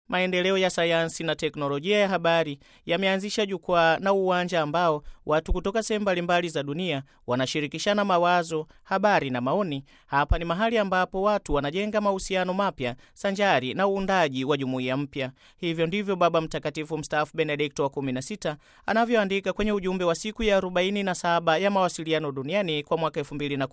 Maendeleo ya sayansi na teknolojia ya habari yameanzisha jukwaa na uwanja ambao watu kutoka sehemu mbalimbali za dunia wanashirikishana mawazo, habari na maoni. Hapa ni mahali ambapo watu wanajenga mahusiano mapya sanjari na uundaji wa jumuiya mpya. Hivyo ndivyo Baba Mtakatifu mstaafu Benedikto wa 16 anavyoandika kwenye ujumbe wa siku ya 47 ya mawasiliano duniani kwa mwaka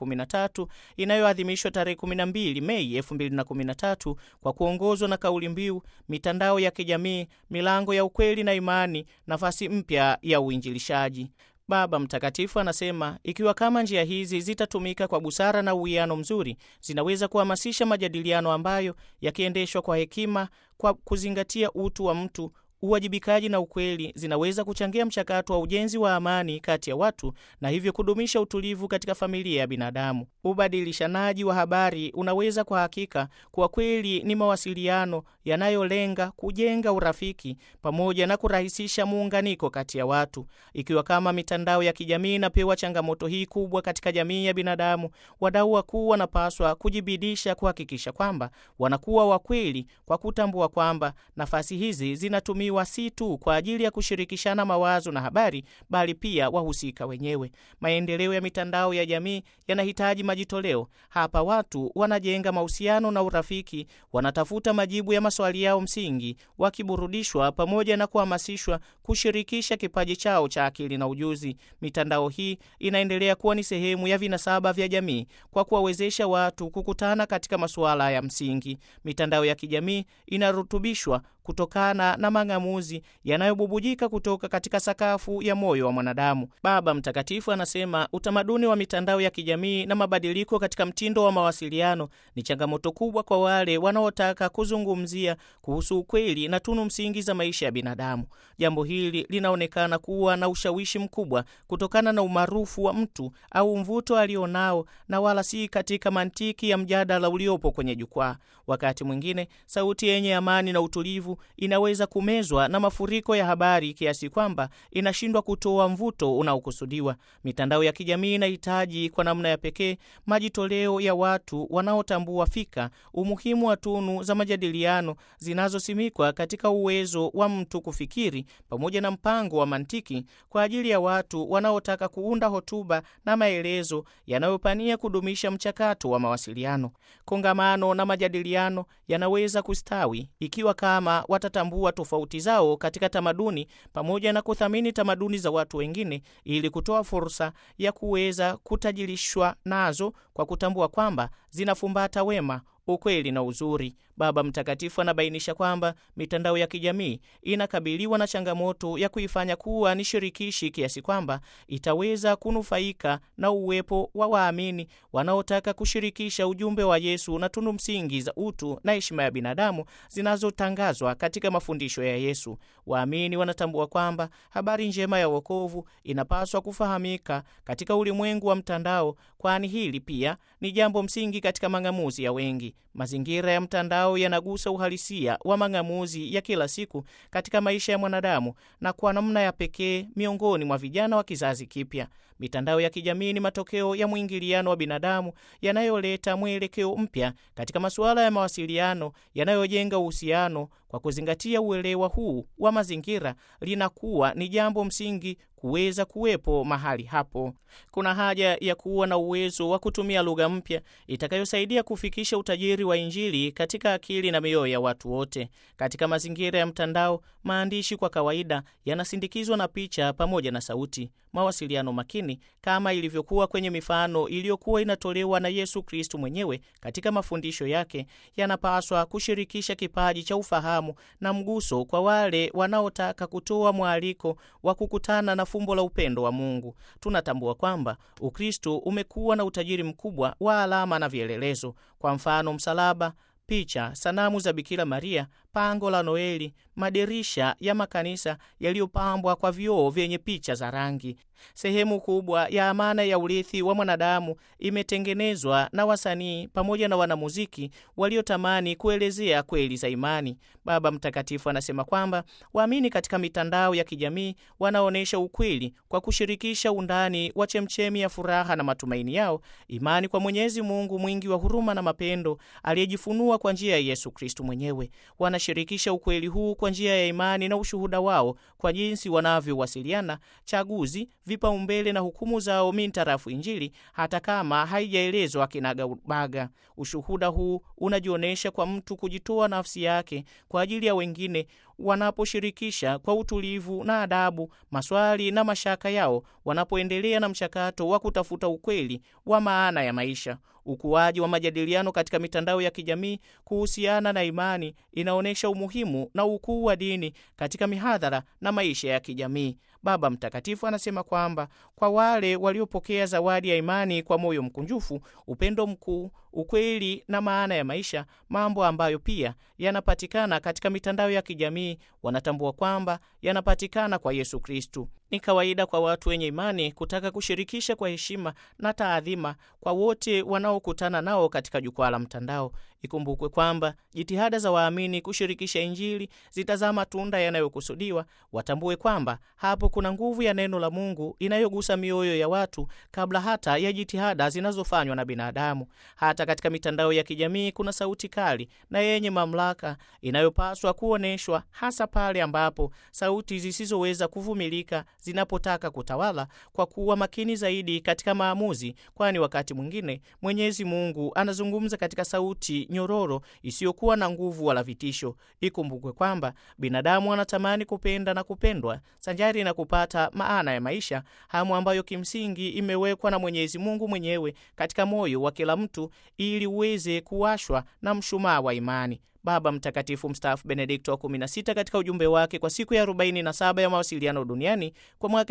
2013 inayoadhimishwa tarehe 12 Mei 2013 kwa kuongozwa na kauli mbiu mitandao ya kijamii, milango ya ukweli na imani, nafasi mpya ya uinjilishaji. Baba Mtakatifu anasema ikiwa kama njia hizi zitatumika kwa busara na uwiano mzuri, zinaweza kuhamasisha majadiliano ambayo yakiendeshwa kwa hekima, kwa kuzingatia utu wa mtu uwajibikaji na ukweli zinaweza kuchangia mchakato wa ujenzi wa amani kati ya watu na hivyo kudumisha utulivu katika familia ya binadamu. Ubadilishanaji wa habari unaweza kwa hakika kuwa kweli ni mawasiliano yanayolenga kujenga urafiki pamoja na kurahisisha muunganiko kati ya watu. Ikiwa kama mitandao ya kijamii inapewa changamoto hii kubwa katika jamii ya binadamu, wadau wakuu wanapaswa kujibidisha kuhakikisha kwamba wanakuwa wakweli kwa kutambua kwamba nafasi hizi zinatumia si tu kwa ajili ya kushirikishana mawazo na habari bali pia wahusika wenyewe. Maendeleo ya mitandao ya jamii yanahitaji majitoleo. Hapa watu wanajenga mahusiano na urafiki, wanatafuta majibu ya maswali yao msingi, wakiburudishwa pamoja na kuhamasishwa kushirikisha kipaji chao cha akili na ujuzi. Mitandao hii inaendelea kuwa ni sehemu ya vinasaba vya jamii kwa kuwawezesha watu kukutana katika masuala ya msingi. Mitandao ya kijamii inarutubishwa kutokana na mang'amuzi yanayobubujika kutoka katika sakafu ya moyo wa mwanadamu. Baba Mtakatifu anasema utamaduni wa mitandao ya kijamii na mabadiliko katika mtindo wa mawasiliano ni changamoto kubwa kwa wale wanaotaka kuzungumzia kuhusu ukweli na tunu msingi za maisha ya binadamu. Jambo hili linaonekana kuwa na ushawishi mkubwa kutokana na umaarufu wa mtu au mvuto alionao, na wala si katika mantiki ya mjadala uliopo kwenye jukwaa. Wakati mwingine sauti yenye amani na utulivu inaweza kumezwa na mafuriko ya habari kiasi kwamba inashindwa kutoa mvuto unaokusudiwa. Mitandao ya kijamii inahitaji kwa namna ya pekee majitoleo ya watu wanaotambua fika umuhimu wa tunu za majadiliano zinazosimikwa katika uwezo wa mtu kufikiri pamoja na mpango wa mantiki kwa ajili ya watu wanaotaka kuunda hotuba na maelezo yanayopania kudumisha mchakato wa mawasiliano. Kongamano na majadiliano yanaweza kustawi ikiwa kama watatambua tofauti zao katika tamaduni pamoja na kuthamini tamaduni za watu wengine ili kutoa fursa ya kuweza kutajirishwa nazo kwa kutambua kwamba zinafumbata wema ukweli na uzuri. Baba Mtakatifu anabainisha kwamba mitandao ya kijamii inakabiliwa na changamoto ya kuifanya kuwa ni shirikishi kiasi kwamba itaweza kunufaika na uwepo wa waamini wanaotaka kushirikisha ujumbe wa Yesu na tunu msingi za utu na heshima ya binadamu zinazotangazwa katika mafundisho ya Yesu. Waamini wanatambua kwamba habari njema ya wokovu inapaswa kufahamika katika ulimwengu wa mtandao, kwani hili pia ni jambo msingi katika mang'amuzi ya wengi. Mazingira ya mtandao yanagusa uhalisia wa mang'amuzi ya kila siku katika maisha ya mwanadamu na kwa namna ya pekee miongoni mwa vijana wa kizazi kipya. Mitandao ya kijamii ni matokeo ya mwingiliano wa binadamu yanayoleta mwelekeo mpya katika masuala ya mawasiliano yanayojenga uhusiano. Kwa kuzingatia uelewa huu wa mazingira, linakuwa ni jambo msingi kuweza kuwepo mahali hapo. Kuna haja ya kuwa na uwezo wa kutumia lugha mpya itakayosaidia kufikisha utajiri wa Injili katika akili na mioyo ya watu wote. Katika mazingira ya mtandao, maandishi kwa kawaida yanasindikizwa na picha pamoja na sauti. Mawasiliano makini, kama ilivyokuwa kwenye mifano iliyokuwa inatolewa na Yesu Kristu mwenyewe katika mafundisho yake, yanapaswa kushirikisha kipaji cha ufahamu na mguso kwa wale wanaotaka kutoa mwaliko wa kukutana na fumbo la upendo wa Mungu. Tunatambua kwamba Ukristo umekuwa na utajiri mkubwa wa alama na vielelezo, kwa mfano msalaba, picha, sanamu za Bikira Maria, pango la Noeli, madirisha ya makanisa yaliyopambwa kwa vioo vyenye picha za rangi. Sehemu kubwa ya amana ya urithi wa mwanadamu imetengenezwa na wasanii pamoja na wanamuziki waliotamani kuelezea kweli za imani. Baba Mtakatifu anasema kwamba waamini katika mitandao ya kijamii wanaonyesha ukweli kwa kushirikisha undani wa chemchemi ya furaha na matumaini yao, imani kwa Mwenyezi Mungu mwingi wa huruma na mapendo aliyejifunua kwa njia ya Yesu Kristu mwenyewe. Wanashirikisha ukweli huu kwa njia ya imani na ushuhuda wao kwa jinsi wanavyowasiliana, chaguzi, vipaumbele na hukumu zao mintarafu Injili, hata kama haijaelezwa kinagaubaga. Ushuhuda huu unajionyesha kwa mtu kujitoa nafsi yake kwa ajili ya wengine wanaposhirikisha kwa utulivu na adabu maswali na mashaka yao, wanapoendelea na mchakato wa kutafuta ukweli wa maana ya maisha. Ukuaji wa majadiliano katika mitandao ya kijamii kuhusiana na imani inaonyesha umuhimu na ukuu wa dini katika mihadhara na maisha ya kijamii. Baba Mtakatifu anasema kwamba kwa wale waliopokea zawadi ya imani kwa moyo mkunjufu, upendo mkuu, ukweli na maana ya maisha, mambo ambayo pia yanapatikana katika mitandao ya kijamii, wanatambua kwamba yanapatikana kwa Yesu Kristu. Ni kawaida kwa watu wenye imani kutaka kushirikisha kwa heshima na taadhima kwa wote wanaokutana nao katika jukwaa la mtandao. Ikumbukwe kwamba jitihada za waamini kushirikisha Injili zitazaa matunda yanayokusudiwa. Watambue kwamba hapo kuna nguvu ya neno la Mungu inayogusa mioyo ya watu kabla hata ya jitihada zinazofanywa na binadamu. Hata katika mitandao ya kijamii kuna sauti kali na yenye mamlaka inayopaswa kuonyeshwa, hasa pale ambapo sauti zisizoweza kuvumilika zinapotaka kutawala, kwa kuwa makini zaidi katika maamuzi, kwani wakati mwingine Mwenyezi Mungu anazungumza katika sauti nyororo isiyokuwa na nguvu wala vitisho. Ikumbukwe kwamba binadamu anatamani kupenda na kupendwa sanjari na kupata maana ya maisha, hamu ambayo kimsingi imewekwa na Mwenyezi Mungu mwenyewe katika moyo wa kila mtu ili uweze kuwashwa na mshumaa wa imani. Baba Mtakatifu mstaafu Benedikto wa 16 katika ujumbe wake kwa siku ya 47 ya mawasiliano duniani kwa mwaka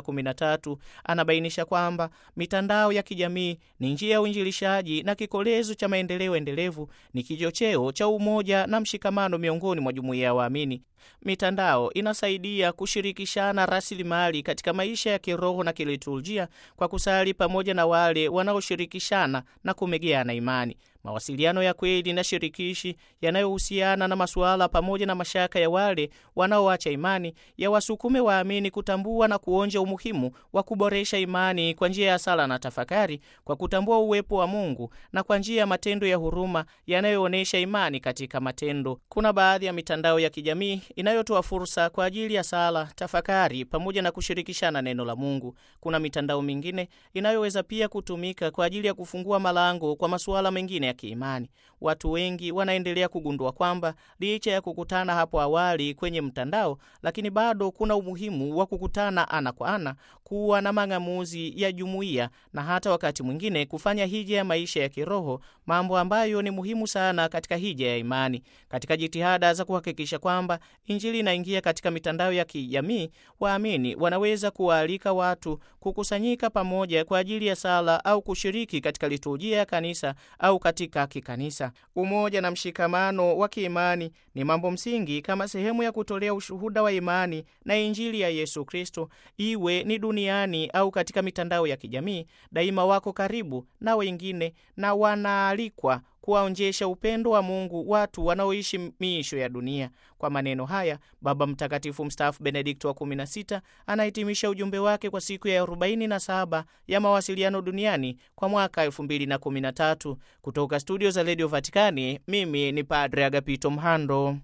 2013 anabainisha kwamba mitandao ya kijamii ni njia ya uinjilishaji na kikolezo cha maendeleo endelevu, ni kichocheo cha umoja na mshikamano miongoni mwa jumuiya ya waamini. Mitandao inasaidia kushirikishana rasilimali katika maisha ya kiroho na kiliturujia kwa kusali pamoja na wale wanaoshirikishana na kumegeana imani. Mawasiliano ya kweli na shirikishi yanayohusiana na masuala pamoja na mashaka ya wale wanaoacha imani yawasukume waamini kutambua na kuonja umuhimu wa kuboresha imani kwa njia ya sala na tafakari, kwa kutambua uwepo wa Mungu na kwa njia ya matendo ya huruma yanayoonyesha imani katika matendo. Kuna baadhi ya mitandao ya kijamii inayotoa fursa kwa ajili ya sala, tafakari pamoja na kushirikishana neno la Mungu. Kuna mitandao mingine inayoweza pia kutumika kwa ajili ya kufungua malango kwa masuala mengine ya kiimani. Watu wengi wanaendelea kugundua kwamba licha ya kukutana hapo awali kwenye mtandao, lakini bado kuna umuhimu wa kukutana ana kwa ana, kuwa na mang'amuzi ya jumuiya na hata wakati mwingine kufanya hija ya maisha ya kiroho, mambo ambayo ni muhimu sana katika hija ya imani. Katika jitihada za kuhakikisha kwamba Injili inaingia katika mitandao ya kijamii, waamini wanaweza kuwaalika watu kukusanyika pamoja kwa ajili ya sala au kushiriki katika liturujia ya kanisa au katika kikanisa. Umoja na mshikamano wa kiimani ni mambo msingi kama sehemu ya kutolea ushuhuda wa imani na Injili ya Yesu Kristo, iwe ni duniani au katika mitandao ya kijamii. Daima wako karibu na wengine na wanaalikwa kuwaonjesha upendo wa Mungu watu wanaoishi miisho ya dunia. Kwa maneno haya, Baba Mtakatifu mstaafu Benedikto wa 16 anahitimisha ujumbe wake kwa siku ya 47 ya mawasiliano duniani kwa mwaka 2013. Kutoka studio za redio Vatikani, mimi ni Padre Agapito Mhando.